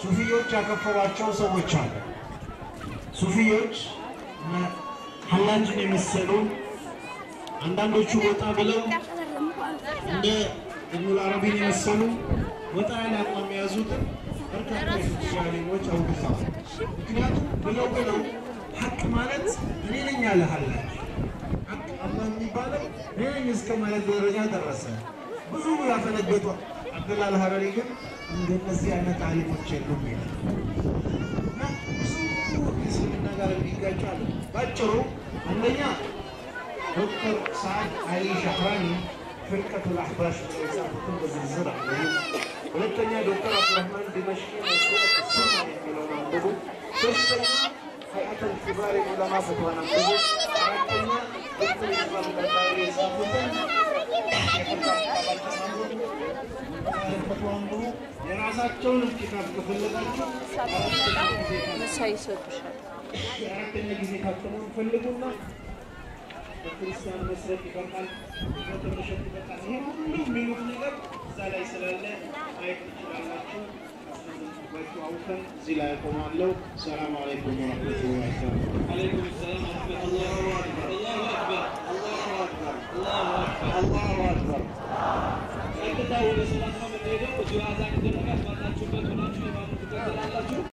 ሱፊዮች ያከፈሯቸው ሰዎች አሉ። ሱፊዮች እነ ሐላጅን የመሰሉ አንዳንዶቹ ወጣ ብለው እንደ ኢብኑል አረቢን የመሰሉ ወጣ ያለ አቋም የያዙትን በርካታ የሱፊ ዓሊሞች አውግዘዋል። ምክንያቱም ብለው ብለው ሀቅ ማለት እኔ ነኝ ያለ ሐላጅ ሀቅ አላህ የሚባለው እኔ ነኝ እስከ ማለት ደረጃ ደረሰ። ብዙ ያፈነገጡ አብደላ አልሀረሪ ግን እንደነዚህ አይነት ዓሊሞች የሉም ይላል እና ብዙ እስልምና ጋር የሚጋጩ አሉ። ባጭሩ አንደኛ ዶክተር ሰዓድ አሊ ሻህራኒ ፍርቀቱል አሕባሽ ብለው የጻፉትን በዝርዝር አለ። ሁለተኛ ዶክተር አብዱራህማን ዲመሽቂ መስረት ሱና የሚለውን አንብቡ። ሶስተኛ ሀይአተል ኪባር ዑለማ ፈትዋን አንብቡ። አራተኛ ዶክተር ኢስማል ቀጣሪ የጻፉትን ፈትዋ አንብቡ። የራሳቸውን ኪታብ ከፈለጋችሁ አራተኛ ጊዜ ምሳ ይሰጡሻል። የአራተኛ ጊዜ ታተሙን ፈልጉና በክርስቲያን መስረት ይበቃል፣ በተመሸት ይበቃል። ይሄ ሁሉ የሚሉት ነገር እዛ ላይ ስላለ ማየት ትችላላችሁ። ባቸው አውቀን እዚህ ላይ ያቆማለሁ። ሰላም አለይኩም ወረሕመቱላሂ ወበረካቱህ። عليكم السلام ورحمة الله وبركاته الله أكبر አላሁ አክበር الله أكبر አላሁ አክበር። ቀጥታ ወደ ሰላት ነው የምንሄደው። እዚሁ አዛን ይደረጋል። ባላችሁበት ሆናችሁ የማሙ ትቀጥላላችሁ።